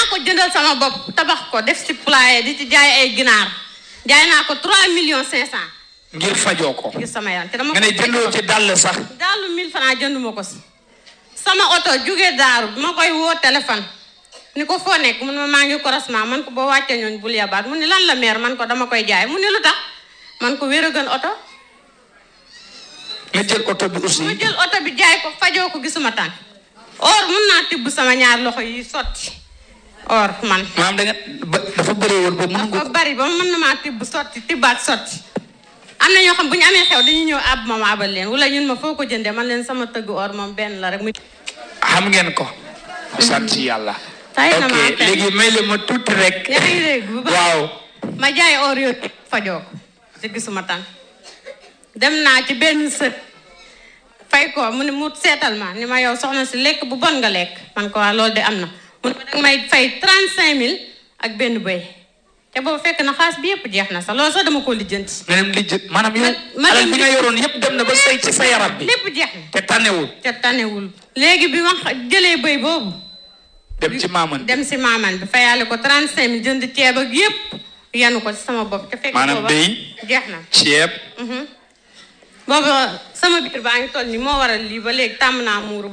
ko jëndal sama bopp tabax ko def si poulailler di ci jaay ay ginaar jaay naa ko 3 millions 500 ngir fajoo ko ngir sama yaram te dama nga ne ko jëndoo ci dàll sax daalu 1000 francs jënduma ko si sama oto jóge daaru bi ma koy woo téléphone ni ko foo nekk mun ma maa ngi croisement man ko boo wàccee ñooñ bul yabaat mu ni lan la meer man ko dama koy jaay mu ni lu tax man ko wér a gën oto nga jël oto bi aussi mu jël oto bi jaay ko fajoo ko gisuma tànk or mun naa tibb sama ñaar loxo yi sotti or man maanaam da nga ba- dafa bëri woon ba mën nga dafa bari ba mën na maa tibb sotti tibbaat sotti am na ñoo xam bu ñu amee xew dañuy ñëw àbb ma ma abal leen wala ñun ma foo ko jëndee man leen sama tëgg or moom benn la rek muy xam ngeen ko sant yàlla Tay na ok maa fen. léegi may le ma tuuti rek yaa ngi dégg bu baax waaw ma jaay or yooyu fajoo ko te gisuma tànk dem naa ci benn sët fay ko mu ne mu seetal ma ni ma yow soxna si lekk bu bon nga lekk man ko waa loolu de am na mu ne ma danga may fay trente cinq mille ak benn bëy te boobu fekk na xaas bi yëpp jeex na sax loolu sax dama ko lijjanti nga dem li jë maanaam yow ma alal dem bi nga yoroon yépp dem na ba sëy ci sa yaram bi lépp jeex na te tànnewul te tanewul léegi bi ma xa- jëlee bëy boobu dem ci maaman dem si maaman bi fayaale ko trente cinq mille jënd ceeb ak yëpp yanu ko ci sama bopp te fekk Maanaam booba bëy. jeex na ceeb boobu sama biir baa ngi toll ni moo waral lii ba léegi tàmm naa muuru